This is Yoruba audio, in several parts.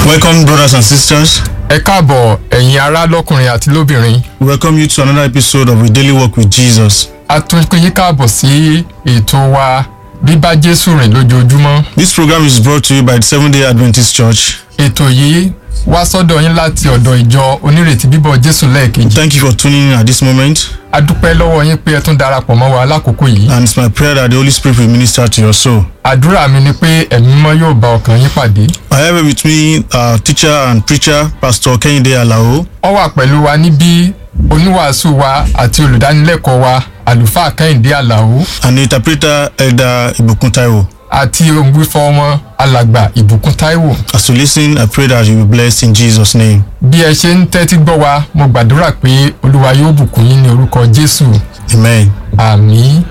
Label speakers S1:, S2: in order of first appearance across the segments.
S1: Welcome, brothers and sisters.
S2: ẹ káàbọ̀ ẹ̀yin ará lọ́kùnrin àti lóbìnrin
S1: We welcome you to another episode of A Daily Walk with Jesus.
S2: a tún pín yín káàbọ̀ sí ètò wa bíbá jésù rìn lójoojúmọ́
S1: This program is brought to you by the Seventh day Adventist Church.
S2: ètò yìí wá sọ́dọ̀ yín láti ọ̀dọ̀ ìjọ onírètí bíbọ̀ jésù lẹ́ẹ̀kejì
S1: Thank you for tuning in at this moment,
S2: a dúpẹ́ lọ́wọ́ yín pé ẹ tún darapọ̀ mọ́ wa lákòókò yìí
S1: and it's my prayer that the Holy Spirit will minister to your soul.
S2: àdúrà mi ni pé ẹ̀mí mímọ́ yóò bá ọkàn yín pàdé
S1: I have with me our teacher and preacher, Pastor Kehinde Alao,
S2: ó wà pẹ̀lú wa níbí oníwàásù wa àti olùdánilẹ́kọ̀ọ́ wa àlùfáà kẹ́hìndé àlàó
S1: and the interpreter, Elder Ibukun Taiwo.
S2: àti ògbúfọ́ wọn alàgbà ìbùkún táíwò
S1: As you listen, I pray that you will be blessed in Jesus' name.
S2: bí ẹ ṣe ń tẹ́tí gbọ́ wa mo gbàdúrà pé olúwa yóò bùkún yín ní orúkọ jésù
S1: Amen.
S2: àmì.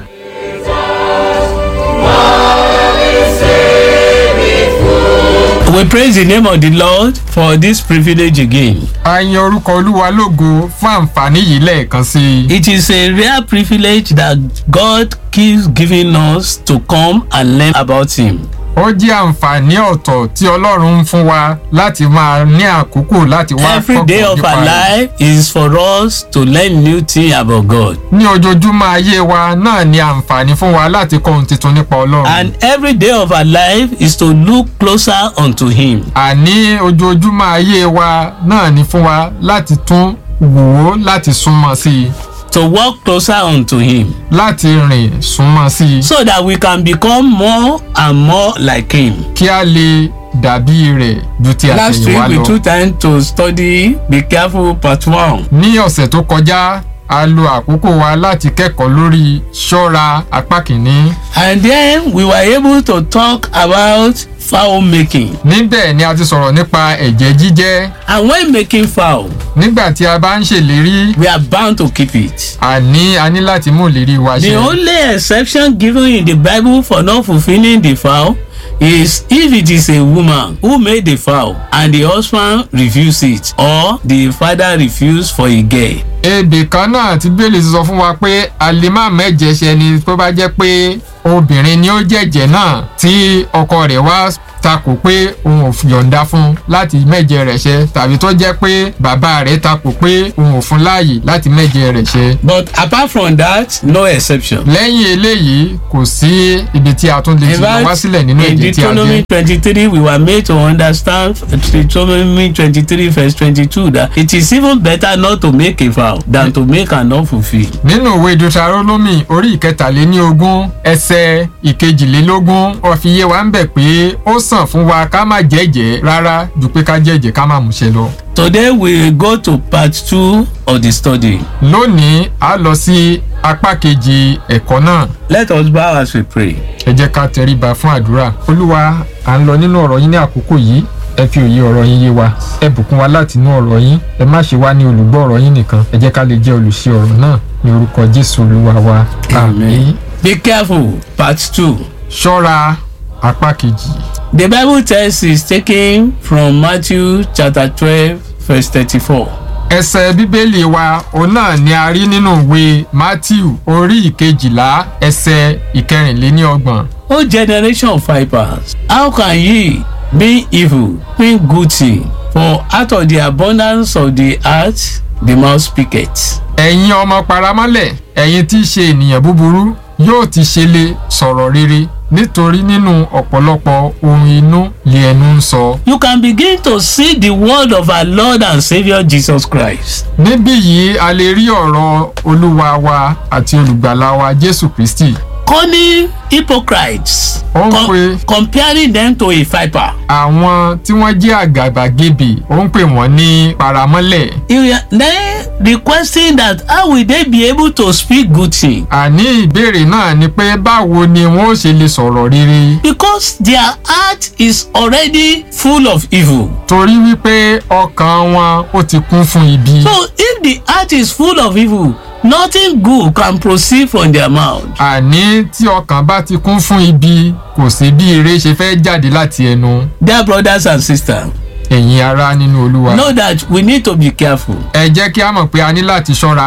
S3: We praise the name of the Lord for this privilege again.
S2: a yan orúkọ olúwa lógo fún àǹfààní yìí lẹ́ẹ̀kan sí i.
S3: It is a rare privilege that God keeps giving us to come and learn about Him.
S2: ó jẹ́ àǹfààní ọ̀tọ̀ tí ọlọ́run ń fún wa láti máa ní àkókò láti wá
S3: Every day
S2: kọ́kọ́
S3: of
S2: nípa
S3: our
S2: rẹ̀.
S3: life is for us to learn new things about God.
S2: ní ojoojúmọ́ ayé wa náà ni àǹfààní fún wa láti kọ́ ohun tuntun nípa ọlọ́run.
S3: And every day of our life is to look closer unto Him.
S2: àní ojoojúmọ́ ayé wa náà ni fún wa láti tún wò ó láti súnmọ́ sí i
S3: To walk closer unto Him.
S2: láti rìn súnmọ́ sí i
S3: So that we can become more and more like Him.
S2: kí a lè dàbí rẹ̀ ju ti
S3: Last
S2: àtẹ̀yìnwá
S3: week we
S2: lọ.
S3: took time to study Be Careful Part 1.
S2: ní ọ̀sẹ̀ tó kọjá a lo àkókò wa láti kẹ́kọ̀ọ́ lórí ṣọ́ra apá kìíní.
S3: And then we were able to talk about fowl making.
S2: níbẹ̀ ni a ti sọ̀rọ̀ nípa ẹ̀jẹ̀ jíjẹ́
S3: And when making fowl,
S2: nígbà tí a bá ń ṣèlérí
S3: we are bound to keep it.
S2: àní a ní láti mú ìlérí wa
S3: The
S2: ṣe.
S3: only exception given in the Bible for not fulfilling the vow is if it is a woman who made the vow and the husband refuse it or the father refuse for a girl.
S2: ebè kan náà tí bẹ́ẹ̀lì sọ fún wa pé a lè má mẹ́jẹ ṣe ni tó bá jẹ́ pé obìnrin ni ó jẹ̀jẹ̀ náà tí ọkọ rẹ̀ wá takò pé òun ò yọ̀ǹda fún láti mẹ́jẹ rẹ̀ ṣe tàbí tó jẹ́ pé bàbá rẹ̀ takò pé òun ò fún láàyè láti mẹ́jẹ rẹ̀ ṣe.
S3: But apart from that, no exception.
S2: lẹ́yìn eléyìí kò sí ibi tí a tún lè
S3: In
S2: ti lọ wá
S3: fact,
S2: sílẹ̀ nínú
S3: in
S2: èdè tí a
S3: Deuteronomy
S2: jẹ́.
S3: twenty-three we were made to understand Deuteronomy twenty-three verse twenty-two that it is even better not to make a vow than to make and not fulfil.
S2: nínú ìwé deuteronomy orí ìkẹtàléníogún ẹsẹ ìkejìlélógún ó fi yé wa ń bẹ̀ pé ó sàn fún wa ká má jẹ́jẹ́ rárá ju pé ká jẹ́jẹ́ ká má múṣẹ lọ.
S3: Today we go to part two of the study.
S2: lónìí a lọ sí apá kejì ẹ̀kọ́ náà
S3: Let us bow as we pray.
S2: ẹ jẹ́ ká tẹríba fún àdúrà. olúwa à ń lọ nínú ọ̀rọ̀ yín ní àkókò yìí ẹ fi òye ọ̀rọ̀ yín yé wa ẹ bùkún wa láti inú ọ̀rọ̀ yín ẹ má ṣe wá ní olùgbọ́ ọ̀rọ̀ yín nìkan ẹ jẹ́ ká lè jẹ́ olùṣe ọ̀rọ̀ náà ní orúkọ jésù olúwa wa àmín.
S3: Be careful. Part two.
S2: ṣọ́ra apá kejì.
S3: The Bible text is taken from Matthew chapter twelve verse thirty-four.
S2: ẹsẹ̀ bíbélì wa òun náà ni a rí nínú ìwé matthew orí ìkejìlá ẹsẹ̀ ìkẹrìnléníọgbọ̀n.
S3: O generation of vipers, how can ye, being evil, think good thing? For out of the abundance of the heart, the mouth speaketh.
S2: ẹ̀yin ọmọ paramọ́lẹ̀ ẹ̀yin tí í ṣe ènìyàn búburú yóò ti ṣe lè sọ̀rọ̀ rere nítorí nínú ọ̀pọ̀lọpọ̀ ohun inú lé ẹnu ń sọ.
S3: You can begin to see the word of our Lord and Saviour Jesus Christ.
S2: níbí yìí a lè rí ọ̀rọ̀ olúwa wa àti olùgbàlà wa jésù kristi.
S3: Calling hypocrites,
S2: Ó ń pe
S3: comparing them to a viper.
S2: àwọn tí wọ́n jẹ́ àgàbàgebè ó ń pè wọ́n ní paramọ́lẹ̀.
S3: You are then requesting that how will they be able to speak good thing?
S2: àní ìbéèrè náà ni pé báwo ni wọn ó ṣe lè sọ̀rọ̀ rere
S3: Because their heart is already full of evil.
S2: torí wípé ọkàn wọn ó ti kún fún ibi.
S3: So if the heart is full of evil, nothing good can proceed from their mouth.
S2: àní tí ọkàn bá ti kún fún ibi kò sí bí ire ṣe fẹ́ jáde láti ẹnu
S3: Dear brothers and sisters,
S2: ẹ̀yin ará nínú olúwa.
S3: know that we need to be careful.
S2: ẹ jẹ́ kí a mọ̀ pé a ní láti ṣọ́ra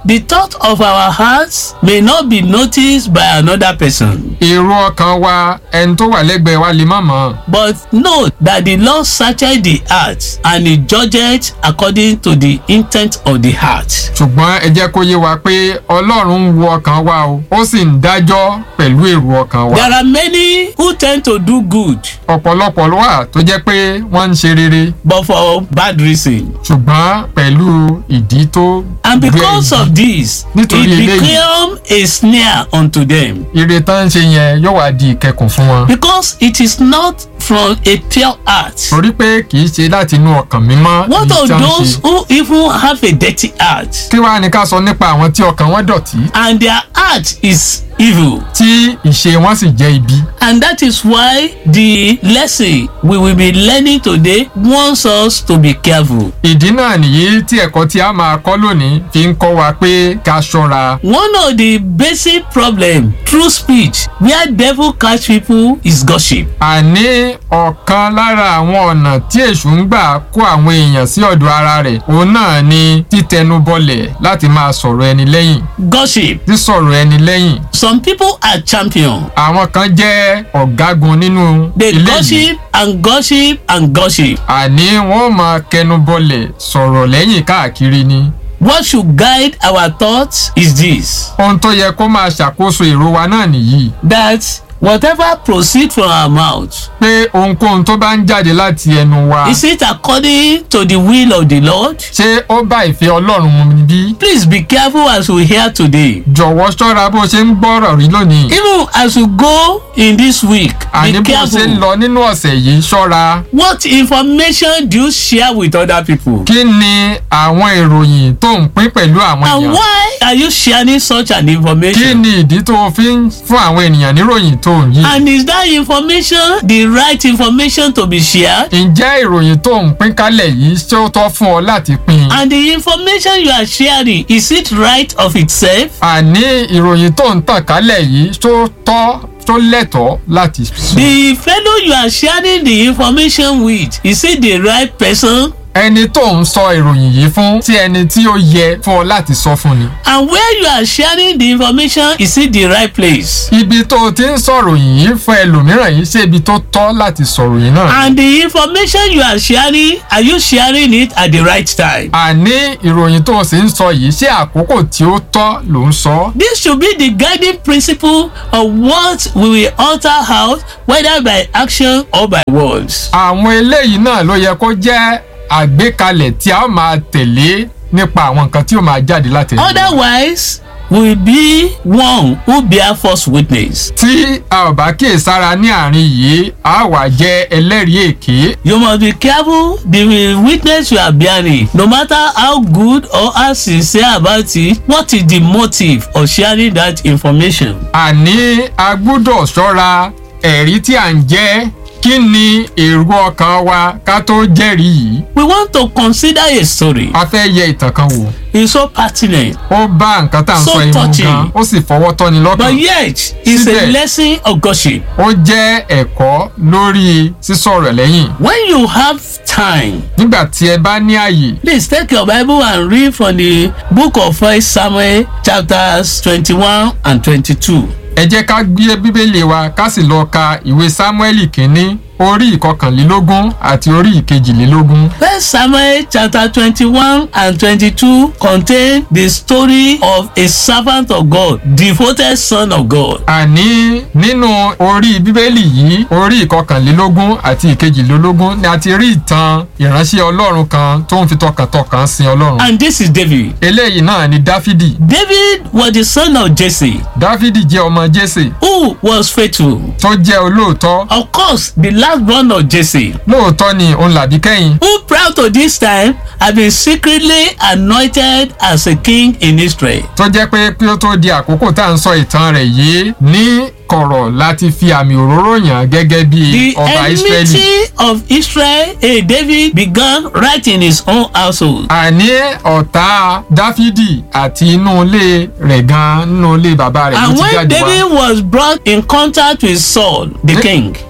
S3: the thought of our hearts may not be noticed by another person.
S2: èrò ọkàn wa ẹni tó wà lẹ́gbẹ̀ẹ́ wa lè má mọ̀
S3: But note that the Lord searcheth the heart and he judgeth according to the intent of the heart.
S2: ṣùgbọ́n ẹ jẹ́ kó yé wa pé ọlọ́run ń wo ọkàn wa o ó sì ń dájọ́ pẹ̀lú èrò ọkàn wa
S3: There are many who tend to do good
S2: ọ̀pọ̀lọpọ̀ ló wà tó jẹ́ pé wọ́n ń ṣe rere
S3: but for bad reason.
S2: ṣùgbọ́n pẹ̀lú ìdí tó
S3: And
S2: gbé
S3: because
S2: ìdí.
S3: of this,
S2: Nítorí
S3: it
S2: eléyìí.
S3: became a snare unto them.
S2: ire tán ń ṣe yẹn yóò wá di ìkẹkùn fún wọn
S3: Because it is not from a pure heart.
S2: torí pé kì í ṣe láti inú ọkàn mímọ́
S3: What
S2: èyí
S3: of
S2: tí wọ́n ń
S3: those
S2: ṣe.
S3: who even have a dirty heart
S2: kí wàá ní ká sọ nípa àwọn tí ọkàn wọn dọ̀tí
S3: and their heart is evil?
S2: tí ìṣe wọn sì jẹ́ ibi
S3: And that is why the lesson we will be learning today wants us to be careful.
S2: ìdí náà nìyí tí ẹ̀kọ́ tí a máa kọ́ lónìí fi ń kọ́ wa pé ká ṣọ́ra
S3: One of the basic problem through speech where devil catch people is gossip.
S2: àní ọ̀kan lára àwọn ọ̀nà tí èṣù ń gbà kó àwọn èèyàn sí ọ̀dọ̀ ara rẹ̀ òun náà ni títẹnubọlẹ̀ láti máa sọ̀rọ̀ ẹni lẹ́yìn
S3: Gossip.
S2: sísọ̀rọ̀ ẹni lẹ́yìn
S3: Some people are champion.
S2: àwọn kan jẹ́ ọ̀gágun nínú
S3: They
S2: ilé yìí
S3: gossip and gossip and gossip.
S2: àní wọ́n máa kẹnubọlẹ̀ sọ̀rọ̀ lẹ́yìn káàkiri ni
S3: What should guide our thoughts is this
S2: ohun tó yẹ kó máa ṣàkóso èrò wa náà nìyí
S3: that whatever proceed from our mouth
S2: pé ohunkóhun tó bá ń jáde láti ẹnu wa
S3: is it according to the will of the Lord?
S2: ṣé ó bá ìfẹ́ ọlọ́run mu ni bí
S3: Please be careful as we hear today.
S2: jọ̀wọ́ ṣọ́ra bó ṣe ń gbọ́rọ̀ rí lónìí
S3: Even as we go in this week,
S2: àní
S3: be
S2: bó ṣe ń
S3: careful.
S2: lọ nínú ọ̀sẹ̀ yìí ṣọ́ra
S3: What information do you share with other people?
S2: kí ni àwọn ìròyìn tó ń pín pẹ̀lú àwọn
S3: And
S2: èèyàn
S3: why are you sharing such an
S2: kí
S3: information?
S2: ni ìdí tó o fi ń fún àwọn ènìyàn níròyìn tó ń yí
S3: And is that information the right information to be shared?
S2: ǹjẹ́ ìròyìn tó ń pín kálẹ̀ yìí ṣé ó tọ́ fún ọ láti pín
S3: And the information you are sharing, is it right of itself?
S2: àní ìròyìn tó ń tàn kálẹ̀ yìí ṣó tọ́ tó lẹ́tọ̀ọ́ láti sọ
S3: The fellow you are sharing the information with, is it the right person?
S2: ẹni tó ń sọ ìròyìn yìí fún tí ẹni tí ó yẹ fún ọ láti sọ fún ni
S3: And where you are sharing the information, is it the right place?
S2: ibi tó o ti ń sọ̀rọ̀ yìí fún ẹlòmíràn yìí ṣé ibi tó tọ́ láti sọ̀rọ̀ yìí náà
S3: And the information you are sharing, are you sharing it at the right time?
S2: àní ìròyìn tó o sì ń sọ yìí ṣé àkókò tí ó tọ́ ló ń sọ
S3: This should be the guiding principle of what we will alter out, whether by action or by words.
S2: àwọn eléyìí náà ló yẹ kó jẹ́ àgbékalẹ̀ tí a ó máa tẹ̀lé nípa àwọn nǹkan tí ó máa jáde láti ẹnu wa.
S3: Otherwise, we will be one who bear false witness.
S2: tí a ò bá kíyèsára ní àárín yìí a wà jẹ́ ẹlẹ́rìí èké
S3: You must be careful the witness you are bearing. No matter how good or how sincere about it, what is the motive of sharing that information?
S2: àní a gbúdọ̀ ṣọ́ra ẹ̀rí tí à ń jẹ́ kí ni èrò ọkàn wa ká tó jẹ́rìí yìí
S3: We want to consider a story.
S2: a fẹ́ yẹ ìtàn kan wò
S3: It's so pertinent,
S2: ó bá nǹkan tá à ń
S3: So
S2: sọ yìí mú
S3: touching.
S2: gan ó sì fọwọ́ tọ́ni
S3: but
S2: lọ́kàn
S3: yet it's a
S2: Síbẹ̀.
S3: lesson of gossip.
S2: ó jẹ́ ẹ̀kọ́ lórí sísọ̀rọ̀ lẹ́yìn
S3: When you have time,
S2: nígbà tí ẹ bá ní àyè
S3: please take your Bible and read from the book of First Samuel chapters twenty-one and twenty-two.
S2: ẹ jẹ́ ká gbé bíbélì wa ká sì lọ ka ìwé sámúẹ́lì kínní orí ìkọkànlélógún àti orí ìkejìlélógún.
S3: First Samuel chapter twenty-one and twenty-two contain the story of a servant of God, devoted son of God.
S2: àní nínú orí bíbélì yìí orí ìkọkànlélógún àti ìkejìlélógún ni a ti rí ìtàn ìránṣẹ́ ọlọ́run kan tó ń fi tọkàntọkàn sin ọlọ́run.
S3: And this is David.
S2: eléyìí náà ni dáfídì
S3: David was the son of Jesse,
S2: dáfídì jẹ́ ọmọ jésè
S3: who was faithful.
S2: tó jẹ́ olóòótọ́
S3: Of course, the last born of Jesse,
S2: lóòótọ́ ni òun làbí kẹ́yìn
S3: who proud to this time had been secretly anointed as a king in Israel.
S2: tó jẹ́ pé kí ó tó di àkókò tá à ń sọ ìtàn rẹ̀ yìí ní kọ̀rọ̀ láti fi àmì òróró yàn gẹ́gẹ́ bí
S3: The
S2: ọba ìsírẹ́lì.
S3: enmity of Israel, eh, David began right in his own household.
S2: àní ọ̀tá dáfídì àti inú ilé rẹ̀ gan nínú ilé bàbá rẹ̀ ló
S3: And
S2: ti
S3: when
S2: jáde wá.
S3: David was brought in contact with Saul, the
S2: Ní-
S3: king,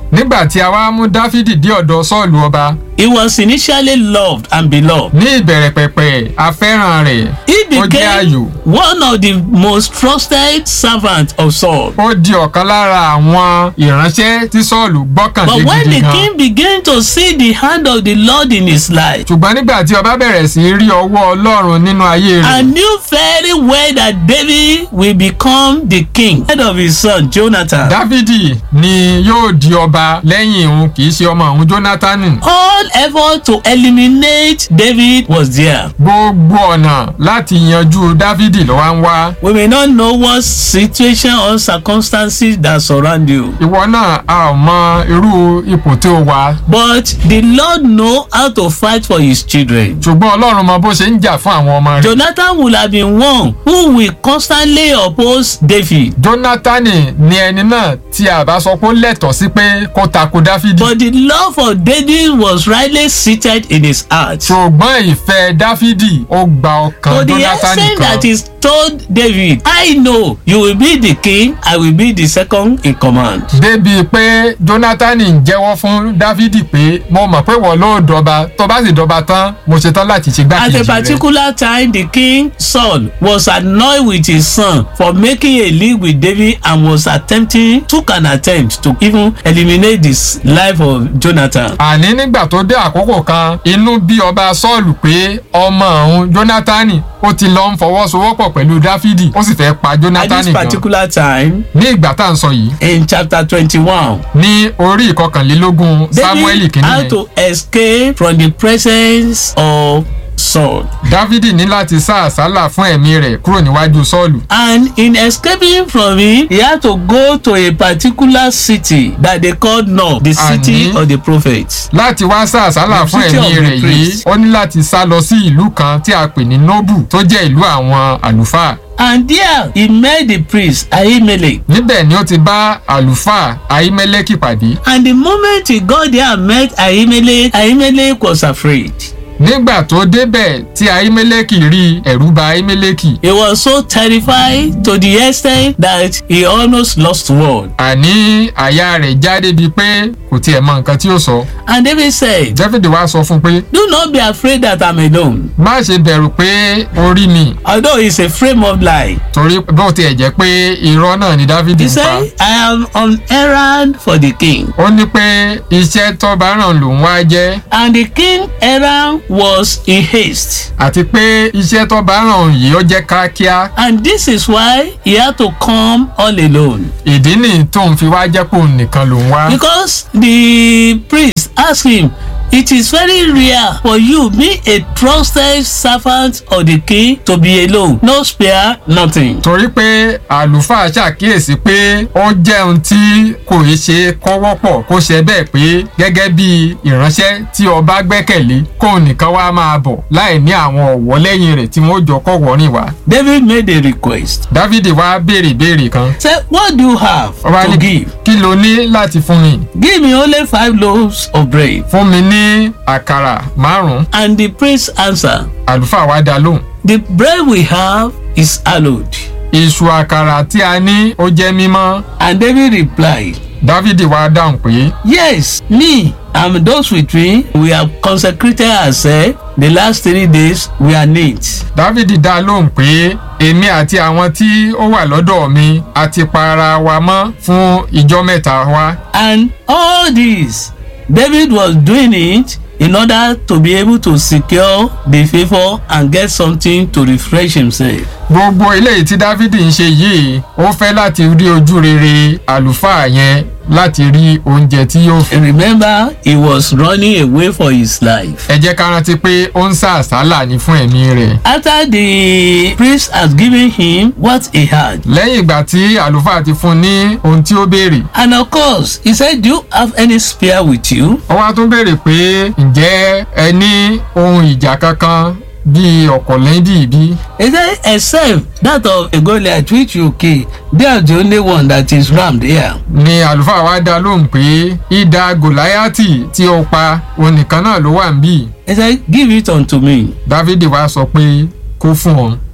S2: nígbà tí a wá mú dáfídì dé ọ̀dọ̀ sọ́ọ̀lù ọba
S3: He was initially loved and beloved.
S2: ní ìbẹ̀rẹ̀ pẹ̀pẹ̀ afẹ́ràn rẹ̀
S3: He
S2: ó jẹ́ àyò
S3: became one of the most trusted servants of Saul.
S2: ó di ọ̀kan lára àwọn ìránṣẹ́ tí sọ́ọ̀lù gbọ́kànlé
S3: But when
S2: gidi
S3: the
S2: gan
S3: king began to see the hand of the Lord in his life,
S2: ṣùgbọ́n nígbà tí ọba bẹ̀rẹ̀ sí í rí ọwọ́ ọlọ́run nínú ayé
S3: I
S2: rẹ̀
S3: knew very well that David will become the king head of his son Jonathan.
S2: dávidi ni yóò di ọba lẹ́yìn òun kì í ṣe ọmọ òun jónátánì
S3: All effort to eliminate David was there.
S2: gbogbo ọ̀nà láti yanjú dávidi ló wá ń wá
S3: We may not know what situation or circumstances that surround you,
S2: ìwọ náà a ò mọ irú ipò tí ó wà
S3: but the Lord know how to fight for his children.
S2: ṣùgbọ́n ọlọ́run mọ bó ṣe ń jà fún àwọn ọmọ rẹ̀
S3: Jonathan would have been one who will constantly oppose David.
S2: jónátánì ni ẹni náà tí a bá sọ pé ó lẹ́tọ̀ọ́ sí pé kó tako dávidi
S3: But the love for David was rightly seated in his heart.
S2: ṣùgbọ́n ìfẹ́ dávidi ó gba ọkàn
S3: To the
S2: jónátánì
S3: extent
S2: kan
S3: that he told David, I know you will be the king, I will be the second in command.
S2: débi pé jónátánì ń jẹ́wọ́ fún dávidi pé mo mọ̀ pé wọ́n ló dọba tó bá sì dọba tán mo ṣetán láti ṣe
S3: At
S2: gbákejì
S3: a
S2: rẹ̀
S3: particular time, the king Saul was annoyed with his son for making a league with David and was attempting, took an attempt to even eliminate the s- life of Jonathan.
S2: àní nígbà tó dé àkókò kan inú bí ọba sọ́ọ̀lù pé ọmọ òun jónátánì ó ti lọ ń fọwọ́sowọ́pọ̀ pẹ̀lú dáfídì ó sì fẹ́ pa
S3: At
S2: jónátánì
S3: this
S2: gan
S3: particular time,
S2: ní ìgbà tá à ń sọ yìí
S3: in chapter twenty-one,
S2: ní orí ìkọkànlélógún samuel
S3: David
S2: kìíní
S3: had
S2: yẹn
S3: to escape from the presence of Saul.
S2: dávidi ní láti sá àsálà fún ẹ̀mí rẹ̀ kúrò níwájú sọ́ọ̀lù
S3: And in escaping from him, he had to go to a particular city that they called Nob, the city
S2: Àní.
S3: of the prophets.
S2: láti wá sá àsálà
S3: The
S2: fún
S3: city
S2: ẹ̀mí
S3: of the
S2: rẹ̀ yìí
S3: priest.
S2: ó ní láti sá lọ sí ìlú kan tí a pè ní nobu tó jẹ́ ìlú àwọn àlùfáà
S3: And there he met the priest Ahimelech.
S2: níbẹ̀ ni ó ti bá àlùfáà ahimeleki pàdé
S3: And the moment he got there and met Ahimelech, Ahimelech was afraid.
S2: nígbà tó débẹ̀ tí ahimeleki rí ẹ̀rù bà ahimeleki
S3: He was so terrified to the extent that he almost lost word.
S2: àní àyà rẹ̀ já débi pé kò tiẹ̀ mọ nǹkan tí ó sọ
S3: And David said,
S2: david wá sọ fún un pé
S3: Do not be afraid that I'm alone.
S2: má ṣe bẹ̀rù pé ó rí mi
S3: Although it's a frame of lie.
S2: torí bó tiẹ̀ jẹ́ pé irọ́ náà ni david
S3: He
S2: ń pa
S3: said, I am on errand for the king.
S2: ó ní pé iṣẹ́ tọ́ba ràn lòún wá jẹ́
S3: And the king errand was in haste.
S2: àti pé iṣẹ́ tọ́ba ràn yìí ó jẹ́ kíákíá
S3: And this is why he had to come all alone.
S2: ìdí nìyí tóun fi wá jẹ́ pòun nìkan lòún wá.
S3: Because the priest asked him, It is very rare for you, be a trusted servant of the king, to be alone. No spare, nothing.
S2: torí pé àlùfáà ṣàkíyèsí pé ó jẹ́ ohun tí kò í ṣe kó wọ́pọ̀ kó ṣe bẹ́ẹ̀ pé gẹ́gẹ́ bí ìránṣẹ́ tí ọba gbẹ́kẹ̀lé kóun nìkan wá máa bọ̀ láì ní àwọn ọ̀wọ́ lẹ́yìn rẹ̀ tí wọ́n jọ kọ̀wọ́ rìn wá.
S3: David made a request.
S2: dávidi wá béèrè ìbéèrè kan
S3: Say, What do you have
S2: ọba
S3: to
S2: ní
S3: give?
S2: kí lo ní láti fún mi
S3: Give me only five loaves of bread.
S2: fún mi ní àkàrà márùn-ún
S3: And the priest answered,
S2: àlùfáà wá dá lóhùn
S3: The bread we have is hallowed.
S2: iṣu àkàrà tí a ní ó jẹ́ mímọ́
S3: And David replied,
S2: dávidi wá dáhùn pé
S3: Yes, me and those with me, we have consecrated ourselves. The last three days we are neat.
S2: dávidi dá lóhùn pé èmi àti àwọn tí ó wà lọ́dọ̀ mi a ti pa ara wa mọ́ fún ìjọ mẹ́ta wa
S3: And all this, David was doing it in order to be able to secure the favour and get something to refresh himself.
S2: gbogbo eléyìí tí dávidi ń ṣe yìí ó fẹ́ láti rí ojú rere àlùfáà yẹn láti rí oúnjẹ tí yóò fi.
S3: Remember, he was running away for his life.
S2: ẹ jẹ́ ká rántí pé ó ń sá àsálà ní fún ẹ̀mí rẹ̀.
S3: After the priest has given him what he had,
S2: lẹ́yìn ìgbà tí àlùfáà ti fún un ní ohun tí ó béèrè
S3: and of course, he said, Do you have any spear with you?
S2: ó wá tún béèrè pé ǹjẹ́ ẹ ní ohun ìjà kankan bíi ọ̀kọ̀lẹ́dì bí?
S3: He said, Except that of a Goliath which you kill, they are the only one that is rammed here.
S2: ni àlùfáà wa dá lóhùn pé ìdá gòláyàtì tí ó pa òun nìkan náà ló wà ń bì
S3: He said, Give it unto me.
S2: dávidi wá sọ pé kó fún ọ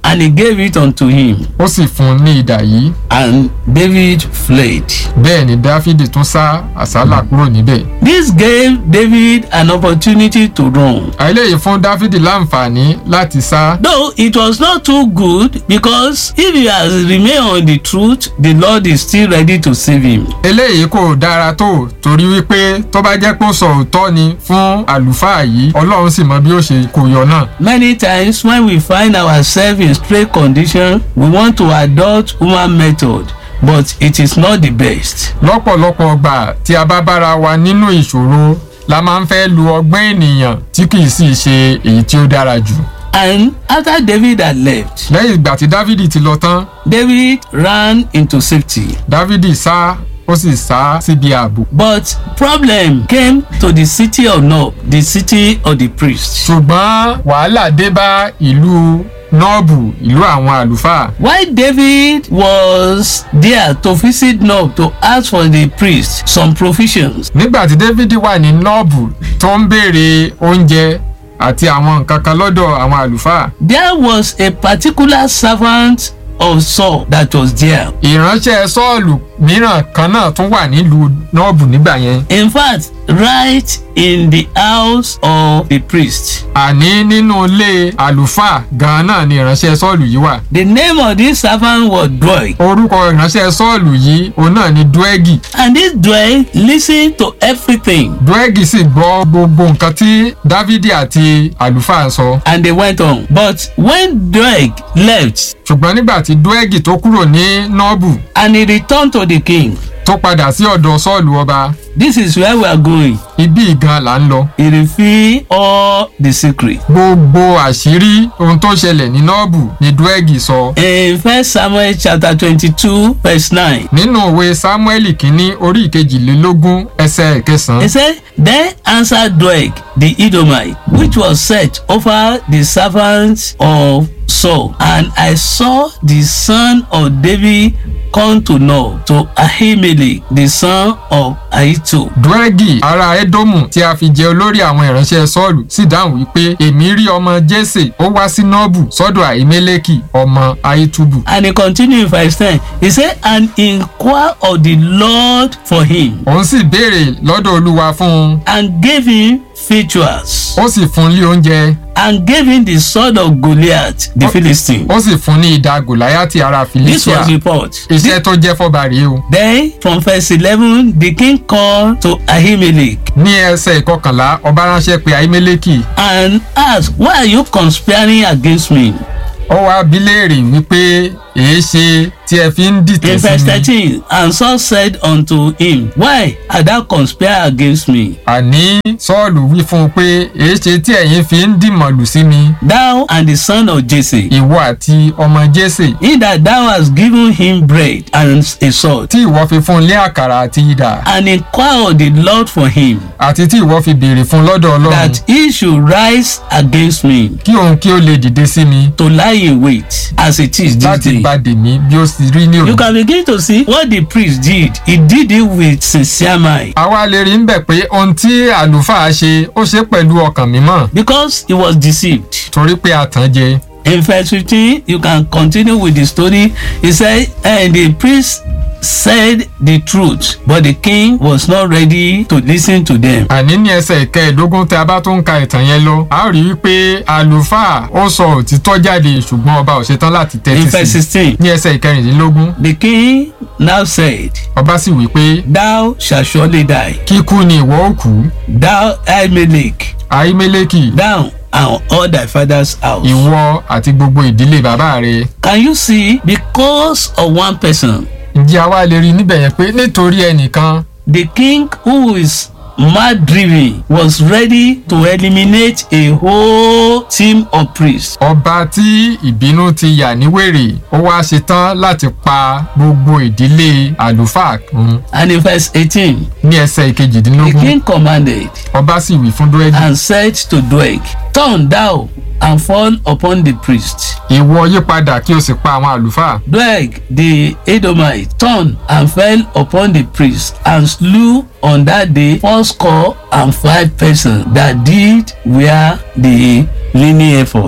S3: and he gave it unto him
S2: ó sì fún un ní idà yìí
S3: and david fled.
S2: bẹ́ẹ̀ ni dáfídì tún sá àsálà kúrò níbẹ̀
S3: this gave david an opportunity to run.
S2: eléyìí fún dáfídì láǹfààní láti sá
S3: though it was not too good because if he has remained on the truth the lord is still ready to save him.
S2: eléyìí kò dára tó torí wípé tó bá jẹ́ pé ó sọ òótọ́ ni fún àlùfáà yìí ọlọ́run sì mọ bí ó ṣe kó yọ náà
S3: many times when we find ourselves in stray condition we want to adopt human method but it is not the best.
S2: lọ́pọ̀lọpọ̀ ọgbà tí a bá bára wa nínú ìṣòro la máa ń fẹ́ lu ọgbọ́n ènìyàn tí kì í sì ṣe èyí tí ó dára jù
S3: and after david had left
S2: lẹ́yìn ìgbà tí dávidi ti lọ tán
S3: david ran into safety
S2: dávidi sá ó sì sá síbi ààbò
S3: but problem came to the city of nob the city of the priest.
S2: ṣùgbọ́n wàhálà dé bá ìlú nọ́ọ̀bù ìlú àwọn àlùfáà
S3: While David was there to visit Nob to ask for the priest some provisions,
S2: nígbà tí dávidi wà ní nọ́ọ̀bù tó ń béèrè oúnjẹ àti àwọn nǹkan kan lọ́dọ̀ àwọn àlùfáà
S3: there was a particular servant of Saul that was there.
S2: ìránṣẹ́ sọ́ọ̀lù mìíràn kan náà tún wà nílùú nọ́ọ̀bù nígbà yẹn
S3: In fact, right in the house of the priest.
S2: àní nínú ilé àlùfáà gan-an náà ni ìránṣẹ́ sọ́ọ̀lù yìí wà
S3: The name of this servant was Doeg.
S2: orúkọ ìránṣẹ́ sọ́ọ̀lù yìí òun náà ni dúẹ́gì
S3: And this Doeg listened to everything
S2: dúẹ́gì sì gbọ́ gbogbo nǹkan tí dávidi àti àlùfáà sọ
S3: and they went on. But when Doeg left
S2: ṣùgbọ́n nígbà tí dúẹ́gì tó kúrò ní nọ́ọ̀bù
S3: and he returned to the king,
S2: tó padà sí ọ̀dọ̀ sọ́ọ̀lù ọba
S3: this is where we are going.
S2: ibí gan là ń lọ
S3: He revealed all the secret.
S2: gbogbo àṣírí ohun tó ṣẹlẹ̀ ní nọ́ọ̀bù ni dúẹ́gì sọ
S3: In First Samuel chapter twenty-two verse nine,
S2: nínú òwe sámúẹ́lì kínní orí ìkejìlélógún ẹsẹ̀
S3: he
S2: ìkẹsàn-án
S3: said, Then answered Doeg the Edomite, which was set over the servants of Saul, and I saw the son of David come to Nob to Ahimelech, the son of Ahitub.
S2: dúẹ́gì ará édómù tí a fi jẹ olórí àwọn ìránṣẹ́ sọ́ọ̀lù sì dáhùn wípé èmi rí ọmọ jésè ó wá sí nọ́ọ̀bù sọ́dọ̀ àìmẹ́lẹ́kì ọmọ ahitubu
S3: And he continued in verse 10. He said, And inquire of the Lord for him,
S2: òun sì béèrè lọ́dọ̀ olúwa fún un
S3: and gave him victuals,
S2: ó sì fún un lé oúnjẹ
S3: and gave him the sword of Goliath, the Philistine.
S2: ó sì fún un ní idà gòláyàtì ará
S3: This
S2: felicia
S3: was report.
S2: iṣẹ́ tó jẹ́ fọ́ba rèé o
S3: Then from verse eleven the king called to Ahimelech
S2: ní ẹsẹ̀ ìkọkànlá ọba ránṣẹ́ pé àìmẹ́lẹ́kì
S3: and asked why are you conspiring against me?
S2: ó wá bí léèrè wípé èé ṣe tí ẹ fi ń dìtẹ̀
S3: In
S2: sí
S3: verse
S2: mi
S3: thirteen and Saul said unto him why art thou conspiring against me?
S2: àní sọ́ọ̀lù wí fún un pé èé ṣe tí ẹ̀yin fi ń dìmọ̀lù sí mi
S3: Thou and the son of Jesse
S2: ìwọ àti ọmọ jésè
S3: in that thou hast given him bread and a sword
S2: tí ìwọ fi fún un lé àkàrà àti idà
S3: and inquire of the Lord for him
S2: àti tí ìwọ fi béèrè fún un lọ́dọ̀ ọlọ́run
S3: that he should rise against me
S2: kí òun kí ó lè dìde sí mi
S3: to lie in wait as it is this
S2: láti
S3: day.
S2: bá dèmí bí ó sì rí ní
S3: You
S2: òní.
S3: can begin to see what the priest did. He did it with sincere mind
S2: àwa lè rí ń bẹ̀ pé ohun tí àlùfáà ṣe ó ṣe pẹ̀lú ọkàn mímọ́
S3: because he was deceived.
S2: torí pé a tàn jẹ
S3: In verse 15, you can continue with the story. He said, And the priest said the truth, but the king was not ready to listen to them.
S2: àní ní ẹsẹ̀ ìkẹẹ̀ẹ́dógún tí a bá tún ka ìtàn yẹn lọ a ó rí i pé àlùfáà ó sọ òtítọ́ jáde ṣùgbọ́n ọba ò ṣetán láti
S3: In
S2: tẹ́tí
S3: verse
S2: sí
S3: 16,
S2: i ní ẹsẹ̀ ìkẹrìndínlógún
S3: the king now said,
S2: ọba sì wí pé
S3: Thou shalt surely die,
S2: kíkú ni ìwọ ó kú
S3: thou Ahimelech,
S2: àìmẹ́lẹ́kì
S3: thou and all thy father's house.
S2: ìwọ àti gbogbo ìdílé bàbá rẹ
S3: Can you see? Because of one person,
S2: ǹjẹ́ àwa lè rí i níbẹ̀ yẹn pé nítorí ẹnìkan
S3: the king who is mad driven was ready to eliminate a whole team of priests
S2: ọba tí ìbínú ti yà ní wèrè ó wá ṣetán láti pa gbogbo ìdílé àlùfáà run
S3: and in verse eighteen
S2: ní ẹsẹ̀
S3: the
S2: ìkejìdínlógún
S3: king commanded
S2: ọba sì wí fún dúrẹ́dì
S3: and said to Doeg turn thou and fall upon the priest
S2: ìwọ yípadà kí o sì pa àwọn àlùfáà
S3: Doeg the Edomite turned and fell upon the priest and slew on that day fourscore and five persons that did wear the linen ephod.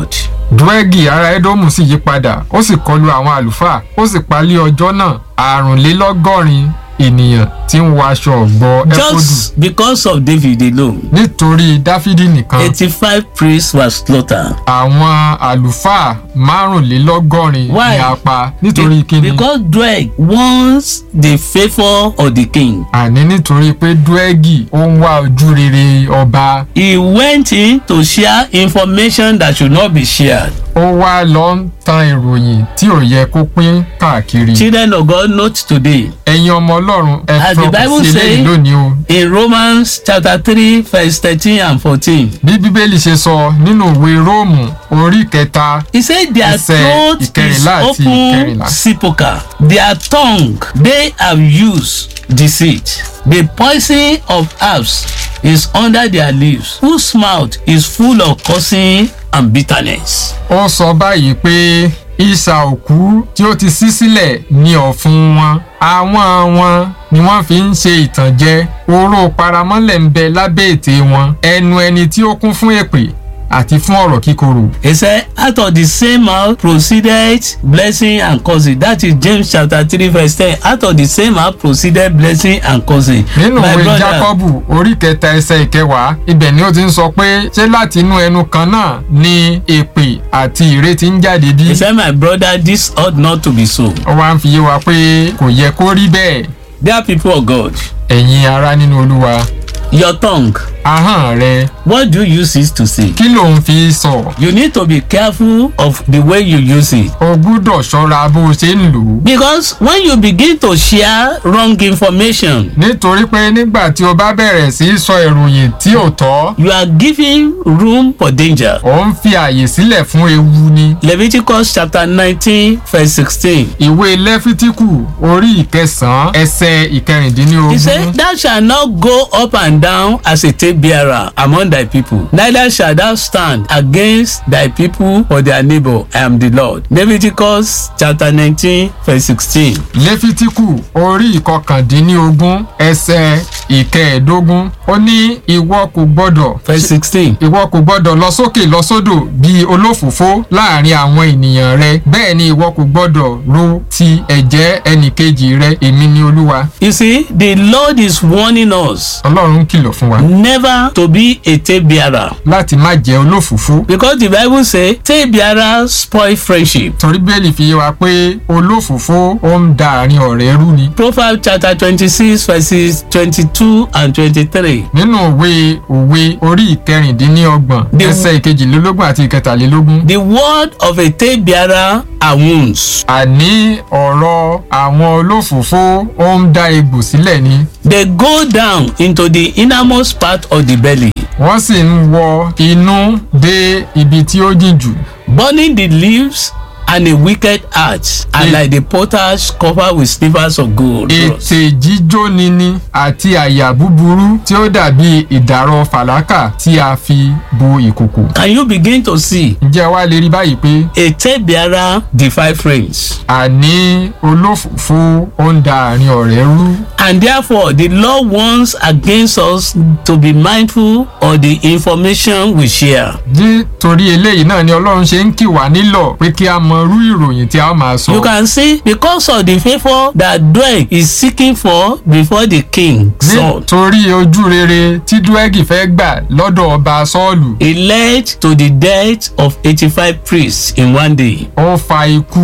S2: dúẹ́gì ará édómù sì yí padà ó sì kọlu àwọn àlùfáà ó sì palẹ̀ ọjọ́ náà àrùnlélọ́gọ́rin ènìyàn tí ń wọ aṣọ ọ̀gbọ́ ẹ̀fọ́dù
S3: Just because of David alone,
S2: nítorí dáfídì nìkan
S3: 85 priests were slaughtered.
S2: àwọn àlùfáà márùnlélọ́gọ́rin
S3: Why?
S2: ni a pa nítorí kíni
S3: Because Dweg wants the favour of the king.
S2: àní nítorí pé dúẹ́gì ó ń wá ojú rere ọba
S3: He went in to share information that should not be shared.
S2: ó wá lọ ń tan ìròyìn tí ò yẹ kó pín káàkiri
S3: Children of God, note today
S2: ẹ̀yin ọmọ ọlọ́run ẹ
S3: As the
S2: fọkàn
S3: Bible
S2: sí eléyìí
S3: say-
S2: lónìí o
S3: in Romans chapter 3, verse 13 and 14.
S2: bí bíbélì ṣe sọ nínú ìwé róòmù orí kẹta
S3: He said their
S2: Ẹsẹ̀
S3: throat is
S2: ìkẹrìnlá àti
S3: open
S2: ìkẹrìnlá.
S3: sepulchre. Their tongue they have used deceit. The poison of herbs is under their lips, whose mouth is full of cursing and bitterness.
S2: ó sọ báyìí pé ìsà òkú tí ó ti ṣí sílẹ̀ ní ọ̀fun wọn àwọn wọn ni wọ́n fi ń ṣe ìtànjẹ oró paramọ́lẹ̀ ń bẹ lábẹ́ ètè wọn ẹnu ẹni tí ó kún fún èpè àti fún ọ̀rọ̀ kíkorò
S3: He said, out of the same mouth proceeded blessing and cursing. That is James chapter 3, verse 10. Out of the same mouth proceeded blessing and cursing.
S2: nínú
S3: My
S2: ìwé
S3: brother,
S2: jákọ́bù orí kẹta ẹsẹ̀ ìkẹwàá ibẹ̀ ni ó ti ń sọ pé ṣé láti inú ẹnu kan náà ni èpè àti ìrètí ń jáde bí
S3: he said, my brother, this ought not to be so.
S2: ó wá ń fi yé wa pé kò yẹ kó rí bẹ́ẹ̀
S3: Dear people of God,
S2: ẹ̀yin ará nínú olúwa
S3: your tongue,
S2: ahọ́n rẹ
S3: what do you use it to say?
S2: kí ló ń fi sọ
S3: You need to be careful of the way you use it.
S2: o gbúdọ̀ ṣọ́ra bó o ṣe ń lò ó
S3: Because when you begin to share wrong information,
S2: nítorí pé nígbà tí o bá bẹ̀rẹ̀ sí í sọ ìròyìn tí ò tọ́
S3: you are giving room for danger.
S2: ò ń fi àyè sílẹ̀ fún ewu ni
S3: Leviticus chapter 19, verse 16.
S2: ìwé lẹ́fítíkù orí ìkẹsàn-án ẹsẹ̀
S3: He
S2: ìkẹrìndínlógún
S3: said, Thou shalt not go up and down as a tape bearer among thy people, neither shalt thou stand against thy people or their neighbor. I am the Lord. Leviticus chapter 19, verse 16.
S2: lẹ́fítíkù orí ìkọkàndínlógún ẹsẹ̀ ìkẹẹ̀ẹ́dógún ó ní ìwọ kò gbọ́dọ̀
S3: Verse 16.
S2: ìwọ kò gbọ́dọ̀ lọ sókè lọ sódò bíi olófòfó láàrin àwọn ènìyàn rẹ bẹ́ẹ̀ ni ìwọ kò gbọ́dọ̀ ro ti ẹ̀jẹ̀ ẹnìkejì rẹ èmi ni olúwa
S3: You see, the Lord is warning us
S2: ọlọ́run kìlọ̀ fún wa
S3: never to be a tape bearer.
S2: láti má jẹ́ olófòfó
S3: Because the Bible say tape bearers spoil friendship.
S2: torí bẹ́ẹ̀lì fi yé wa pé olófòfó ó ń da àárín ọ̀rẹ́ rú ni
S3: Proverbs chapter 26 verses 22 and 23.
S2: nínú òwe òwe orí ìkẹrìndínlọ́gbọ̀n
S3: The-
S2: ẹsẹ̀ ìkejìlélógún àti ìkẹtàlélógún
S3: The word of a tape bearer are wounds.
S2: àní ọ̀rọ̀ àwọn olófòfó ó ń dá egbò sílẹ̀ ni
S3: They go down into the innermost part of the belly,
S2: wọ́n sì ń wọ inú dé ibi tí ó jìn jù
S3: burning the leaves and a wicked heart, and
S2: Yeah.
S3: like the potter's covered with slivers of gold.
S2: ètè jíjóni ni àti àyà búburú tí ó dàbí ìdàrọ fàlákà tí a fi bo ìkòkò.
S3: Can you begin to see
S2: ǹjẹ́ wá lè rí báyìí pé
S3: a tape bearer defy friends?
S2: àní olófòfó ó ń da àárín ọ̀rẹ́ rú.
S3: And therefore, the law warns against us to be mindful of the information we share.
S2: nítorí eléyìí náà ni ọlọ́run ṣe ń kì wá nílọ̀ pé kí a mọ irú ìròyìn tí a máa sọ.
S3: You can see because of the favour that Dweg is seeking for before the king Saul.
S2: nítorí ojú rere tí dúẹ́gì fẹ́ gbà lọ́dọ̀ ọba sọ́ọ̀lù
S3: It led to the death of eighty-five priests in one day.
S2: ó fa ikú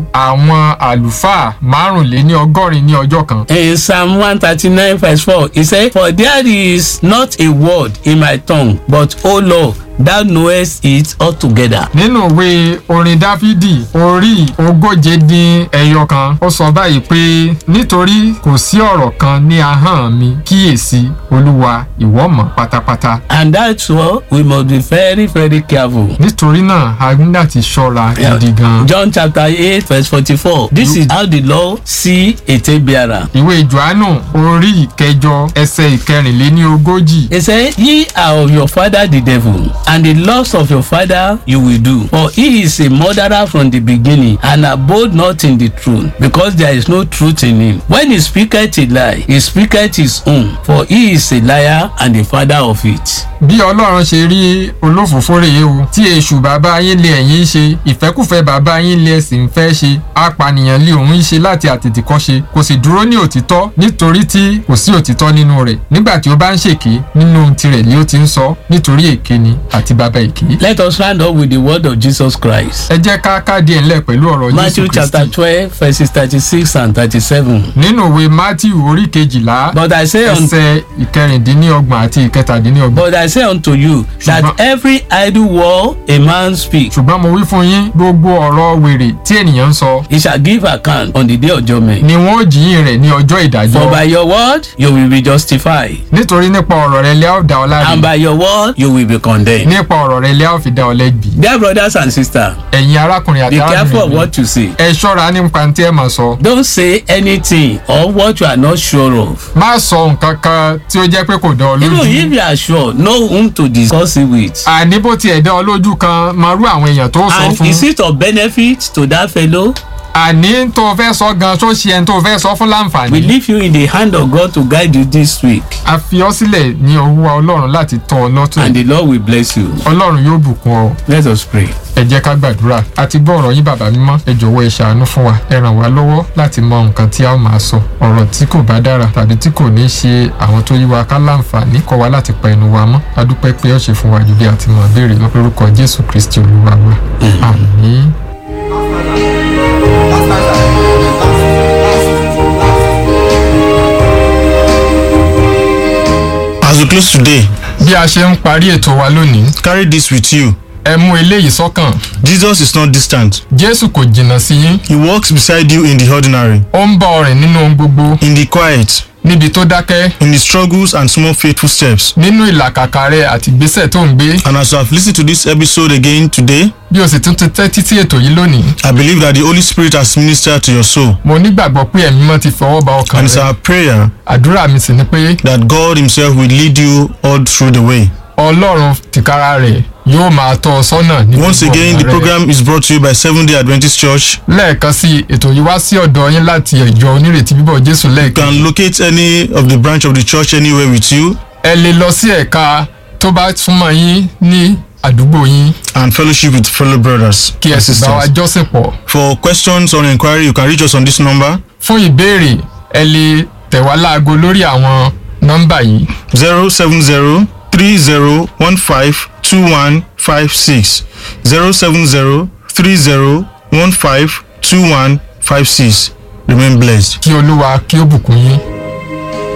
S2: àwọn àlùfáà márùnléní ọgọ́rin ní ọjọ́ kan.
S3: In Psalm one thirty-nine verse four, he said, For there is not a word in my tongue, but, O Lord, thou knowest it altogether.
S2: nínú ìwé orin dáfídì orí ogóje dín ẹyọ kan ó sọ báyìí pé nítorí kò sí ọ̀rọ̀ kan ní ahọ́n mi kíyèsí olúwa ìwọ mọ̀ pátápátá
S3: And that's why we must be very, very careful.
S2: nítorí náà a ní láti ṣọ́ra gidi gan.
S3: John chapter eight verse forty-four. This is how the Lord see a tape bearer.
S2: ìwé johannu orí ìkẹjọ ẹsẹ ìkẹrìnléní ogójì
S3: He said, Ye are of your father the devil, and the lust of your father you will do. For he is a murderer from the beginning, and abode not in the truth, because there is no truth in him. When he speaketh a lie, he speaketh his own, for he is a liar and the father of it.
S2: bí ọlọ́run ṣe rí olófòófó rèé o tí èṣù bàbá yín lé ẹ̀yin ṣe ìfẹ́kùfẹ́ bàbá yín lé ẹ̀sìn ń fẹ́ ṣe apànìyàn lé òun ṣe láti àtètèkọ́ṣe kò sì dúró ní òtítọ́ nítorí tí kò sí òtítọ́ nínú rẹ̀ nígbà tí ó bá ń ṣèké nínú ohun tirẹ̀ ni ó ti ń sọ nítorí èké ni àti bàbá èké.
S3: Let us round up with the word of Jesus Christ.
S2: ẹ jẹ́ ká káàdì ẹ̀ ńlẹ̀ pẹ̀lú ọ̀rọ̀
S3: Matthew
S2: jésù
S3: chapter
S2: kristi
S3: twelve verses thirty-six and thirty-seven.
S2: nínú ìwé matthew orí kejìlá
S3: But I say unto
S2: ẹsẹ̀ ìkẹrìndínlọ́gbọ̀n àti ìkẹtàdínlọ́gbọ̀n
S3: But I say unto you that
S2: Ṣùgbọ́n-
S3: every idle word a man speak,
S2: ṣùgbọ́n mo wí fún yín gbogbo ọ̀rọ̀ wèrè tí ènìyàn ń sọ
S3: he shall give account on the day of judgment.
S2: ni wọn ó jiyín rẹ̀ ní ọjọ́
S3: For
S2: ìdájọ́
S3: by your word you will be justified,
S2: nítorí nípa ọ̀rọ̀ rẹ̀ lẹ́à ó dá ọ láre
S3: and by your word you will be condemned.
S2: nípa ọ̀rọ̀ rẹ̀ lẹ́à ó fi dá ọ lẹ́bi
S3: Dear brothers and sisters,
S2: ẹ̀yin arákùnrin
S3: be
S2: àti
S3: careful of
S2: arábìnrin mi
S3: what you say.
S2: ẹ ṣọ́ra nípa tí ẹ máa sọ
S3: Don't say anything or what you are not sure of.
S2: má sọ nǹkan kan tí ó jẹ́ pé kò dá ọ
S3: Even
S2: lójú
S3: if you are sure, know whom to discuss it with.
S2: àní bó tiẹ̀ dá ọ lójú kan máa rú àwọn èèyàn tó sọ
S3: And
S2: fún
S3: is it of benefit to that fellow?
S2: àní tó o fẹ́ sọ gan tó ṣe ẹni tó o fẹ́ sọ fún
S3: We
S2: láǹfààní
S3: leave you in the hand of God to guide you this week,
S2: a fi ọ sílẹ̀ ní ọwọ́ ọlọ́run láti tọ́ ọ lọ́tún
S3: and the Lord will bless you.
S2: ọlọ́run yóò bùkún ọ
S3: Let us pray.
S2: ẹ jẹ́ ká gbàdúrà a ti gbọ́ ọ̀rọ̀ yín bàbá mímọ́ ẹ jọ̀wọ́ ẹ ṣàánú fún wa ẹ ràn wá lọ́wọ́ láti mọ nǹkan tí a ó máa sọ ọ̀rọ̀ tí kò bá dára tàbí tí kò ní ṣe àwọn tó yí wa ká láǹfààní kọ́ wa láti pa ẹnu wa mọ́ a dúpẹ́ pé ó ṣe fún wa ju bí a ti mọ̀ béèrè lọ lórúkọ jésù kristi olúwa wa àmín.
S1: As we close today,
S2: bí a ṣe ń parí ètò wa lónìí
S1: carry this with you.
S2: ẹ mú eléyìí sọ́kàn
S1: Jesus is not distant.
S2: jésù kò jìnnà sí yín
S1: He walks beside you in the ordinary,
S2: ó ń bá ọ rìn nínú ohun gbogbo
S1: in the quiet,
S2: níbi tó dákẹ́
S1: in the struggles and small faithful steps.
S2: nínú ìlàkàkà rẹ àti ìgbésẹ̀ tó ń gbé
S1: And as you have listened to this episode again today,
S2: bí o sì tún ti tẹ́tí sí ètò yìí lónìí
S1: I believe that the Holy Spirit has ministered to your soul.
S2: mo nígbàgbọ́ pé ẹ̀mí mọ́ ti fọwọ́ ba ọkàn
S1: And it's
S2: rẹ
S1: our prayer
S2: àdúrà mi sì ni pé
S1: that God Himself will lead you all through the way.
S2: ọlọ́run tìkára rẹ̀ yóò máa tọ́ ọ sọ́nà ní
S1: Once
S2: gbogbo
S1: again,
S2: ọ̀nà
S1: the
S2: rẹ.
S1: program is brought to you by Seventh day Adventist Church.
S2: lẹ́ẹ̀kan sí i, ètò yìí wá sí ọ̀dọ̀ yín láti ìjọ onírètí bíbọ̀ jésù
S1: You
S2: lẹ́ẹ̀kan
S1: can locate any of the branch of the church anywhere with you
S2: ẹ lè lọ sí ẹ̀ka tó bá súnmọ́ yín ní àdúgbò yín
S1: and fellowship with fellow brothers
S2: kí ẹ
S1: and
S2: sì bá wa
S1: sisters.
S2: jọ́sìn pọ̀
S1: For questions or inquiry, you can reach us on this number
S2: fún ìbéèrè ẹ lè tẹ̀ wá láago lórí àwọn nọ́mbà yìí
S1: 070 3015 2156. 070 3015 2156. Remain blessed.
S2: kí olúwa kí ó bùkún yín.